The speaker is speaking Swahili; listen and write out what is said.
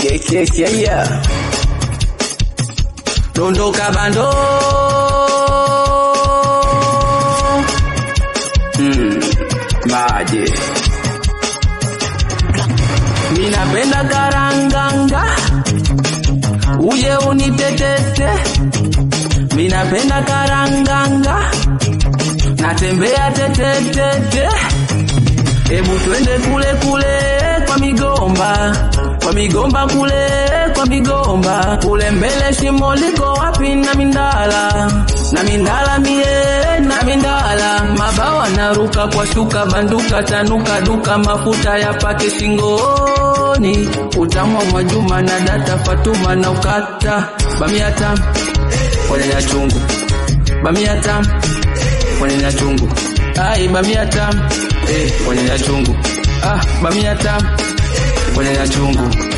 yeah. Dondoka bando mm, maje minapenda karanganga uje unitetete minapenda karanganga natembea tetetete Hebu twende kule kule kwa migomba, kwa migomba kule kwa migomba, kule mbele shimo liko wapi? Na mindala na mindala mie na mindala, mabawa naruka kwa shuka, banduka tanuka duka, mafuta ya pake shingoni, utamwa Mwajuma na data Fatuma na ukata bamia tam kwenye ya chungu, bamia tam kwenye ya chungu, ai bamia tam eh, kwenye ya chungu ah, bamia tam kwenye ya chungu